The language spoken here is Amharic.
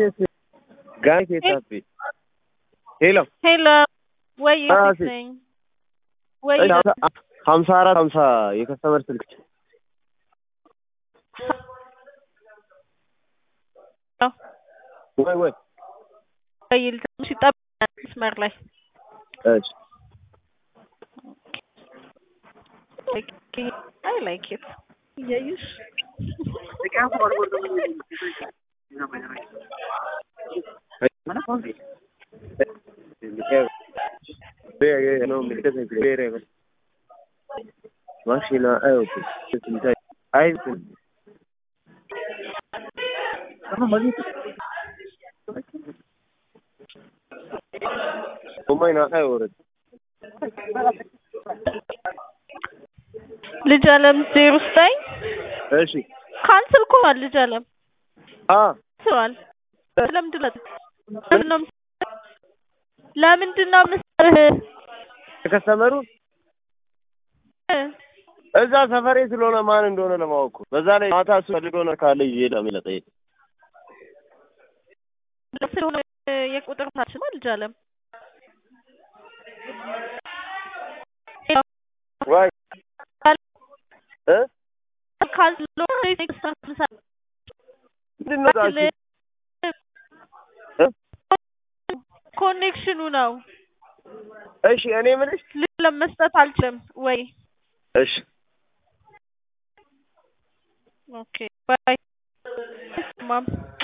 ጋይ ሴታፌ ሄሎ ሄሎ ወይ አዎ፣ የት ሴት። ነኝ? ወይ ሀምሳ አራት ሀምሳ የከስተመር ስልክ ወይ ወይ ይል ትንሽ ይጠብቃል መስመር ላይ እሺ አይ ላይክ ኢት እያዩሽ ማሽና አይወጡ አይ ኦማይና አይወረድ ልጅ አለም ዜሮ ዘጠኝ እሺ ካንስል እኮ ሆኗል። ልጅ አለም አ ስሯል። ለምንድን ነው ለምንድን ነው ለምንድን ነው የምትሰርህ? ከስተመሩ እዛ ሰፈሬ ስለሆነ ማን እንደሆነ ለማወቅ እኮ። በዛ ላይ ማታ እሱ ፈልገው ነገር ካለ ይዤ ለምን ለጠየቅ ስለሆነ የቁጥር ታች ነው ልጅ አለም ዋይ እ ካንስል ሆኖ ምንድን ነው እዛ እሺ? እ? ኮኔክሽኑ ነው። እሺ እኔ የምልሽ ልጅ ለመስጠት አልችልም ወይ እሺ ኦኬ ባይ ማም